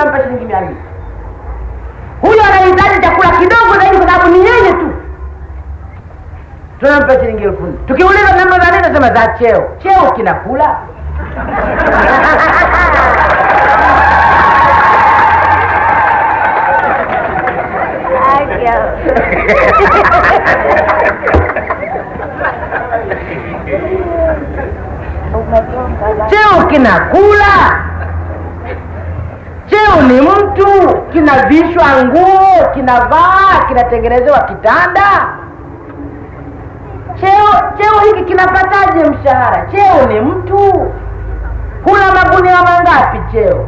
tunampa shilingi mia mbili huyo anahitaji chakula kidogo zaidi kwa sababu ni yeye tu tunampa shilingi elfu nne tukiuliza namba za nini nasema za cheo cheo kinakula cheo kinakula cheo ni mtu kinavishwa nguo kinavaa kinatengenezewa kitanda cheo cheo hiki kinapataje mshahara cheo ni mtu kuna magunia mangapi cheo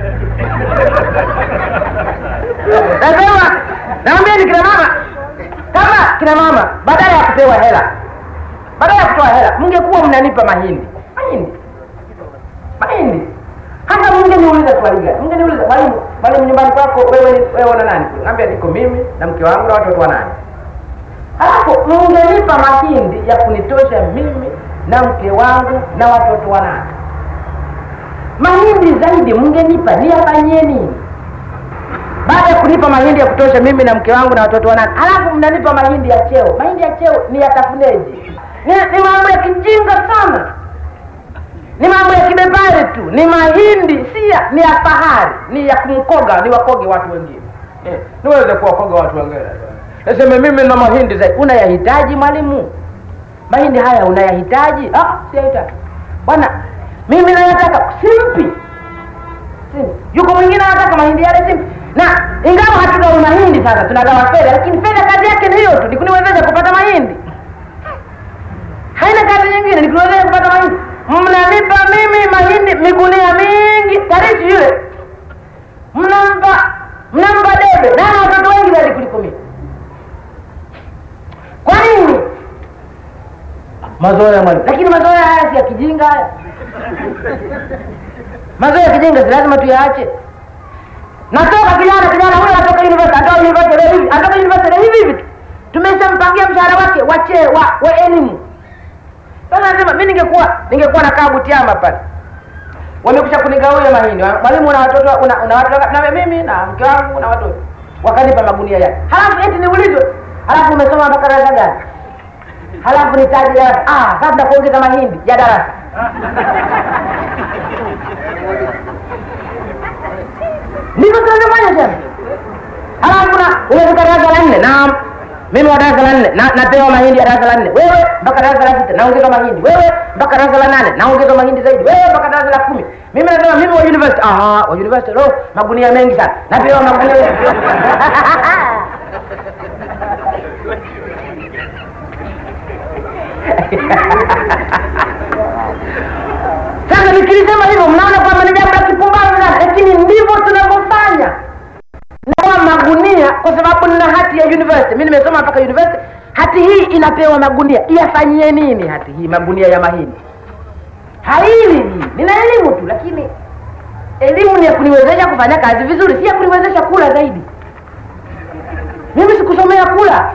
nasema naambieni kina mama kama kina mama badala ya kupewa hela badala ya kutoa hela mngekuwa mnanipa mahindi mahindi mahindi hata mngeniuliza swali gani mngeniuliza mwalimu mwalimu nyumbani kwako wewe ni wewe na nani naambia niko mimi na mke wangu na watoto wa nani halafu mngenipa mahindi ya kunitosha mimi na mke wangu na watoto wa nani mahindi zaidi mngenipa niyafanyie nini baada ya kunipa mahindi ya kutosha mimi na mke wangu na watoto wa nani halafu mnanipa mahindi ya cheo mahindi ya cheo ni yatafuneje ni, ni mambo ya kijinga sana ni mambo ya kibepari tu ni mahindi si ya ni ya fahari ni ya kumkoga ni wakoge watu wengine eh, niweze kuwakoga watu wengine naseme mimi na mahindi zaidi unayahitaji mwalimu mahindi haya unayahitaji ah, siyahitaji bwana mimi nayataka simpi simpi yuko mwingine anataka mahindi yale simpi na ingawa hatugawi mahindi sasa tunagawa fedha lakini fedha kazi yake ni hiyo tu ni kuniwezesha kupata mahindi haina kazi nyingine ni kuniwezesha kupata mahindi mnanipa mimi mahindi migunia mingi tarishi yule mnampa mnampa debe na ana watoto wengi zaidi kuliko mimi kwa nini mazoea mwalimu lakini mazoea haya si ya kijinga haya mazoea ya kijinga si lazima tuyaache natoka kijana kijana huyo atoka university atoka university leo hivi atoka university leo hivi hivi tu tumeshampangia mshahara wake wache wa, wa elimu sasa nasema mi ningekuwa ningekuwa nakaa Butiama pale wamekusha kunigawia mahindi mwalimu una watoto una, una watu wangapi? na mimi na mke wangu na watoto wakanipa magunia yake halafu eti niulizwe halafu umesoma mpaka darasa gani halafu nitaji darasa ah sasa tunakuongeza mahindi ya darasa ndivyo tunavyofanya tena halafu na umefika darasa la nne naam mimi wa darasa la nne na, napewa mahindi ya darasa la nne wewe mpaka darasa la sita naongezwa mahindi wewe mpaka darasa la nane naongezwa mahindi zaidi wewe mpaka darasa la kumi mimi nasema mimi wa university aha wa university lo magunia mengi sana napewa magunia sasa nikilisema hivyo mnaona kwamba ni jambo la kipumbavu sana lakini ndivyo tunavyofanya napewa magunia kwa sababu nina hati ya university mi nimesoma mpaka university hati hii inapewa magunia iyafanyie nini hati hii magunia ya mahindi haili hii nina elimu tu lakini elimu ni ya kuniwezesha kufanya kazi vizuri si ya kuniwezesha kula zaidi mimi sikusomea kula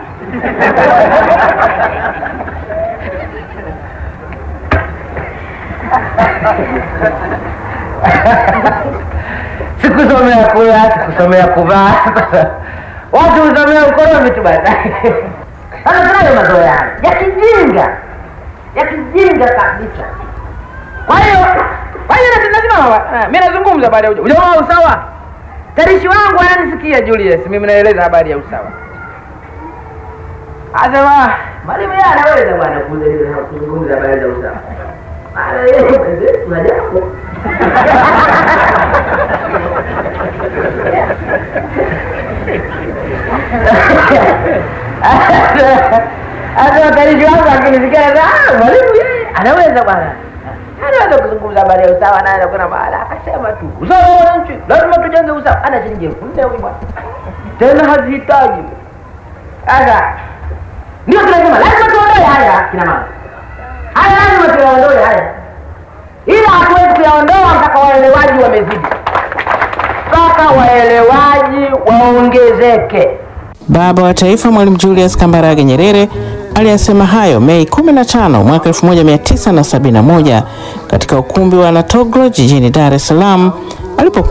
sikusomea kula sikusomea kuvaa watu husomea ukoromi tu basi sasa tunayo mazoea haya ya kijinga ya kijinga kabisa kwa hiyo kwa hiyo nasi- lazima mi nazungumza baada ya uja- ujamaa wa usawa tarishi wangu ananisikia julius mimi naeleza habari ya usawa asema mwalimu yeye anaweza bwana kueleza- kuzungumza habari za usawa maana yeye mwenzetu na jambo hata watarishi wangu akinisikia ah, mwalimu yeye anaweza bwana anaweza kuzungumza habari ya usawa naye kuna mahala akasema tu usawa wa wananchi lazima tujenge usawa ana shilingi elfu nne huyu bwana tena hazihitaji sasa ndio tunasema lazima tuondoe haya kina mama haya lazima tuyaondoe haya ila hatuwezi kuyaondoa mpaka waelewaji wamezidi mpaka waelewaji waongezeke Baba wa Taifa Mwalimu Julius Kambarage Nyerere aliyasema hayo Mei 15 mwaka 1971 katika ukumbi wa Natoglo jijini Dar es Salaam alipokuwa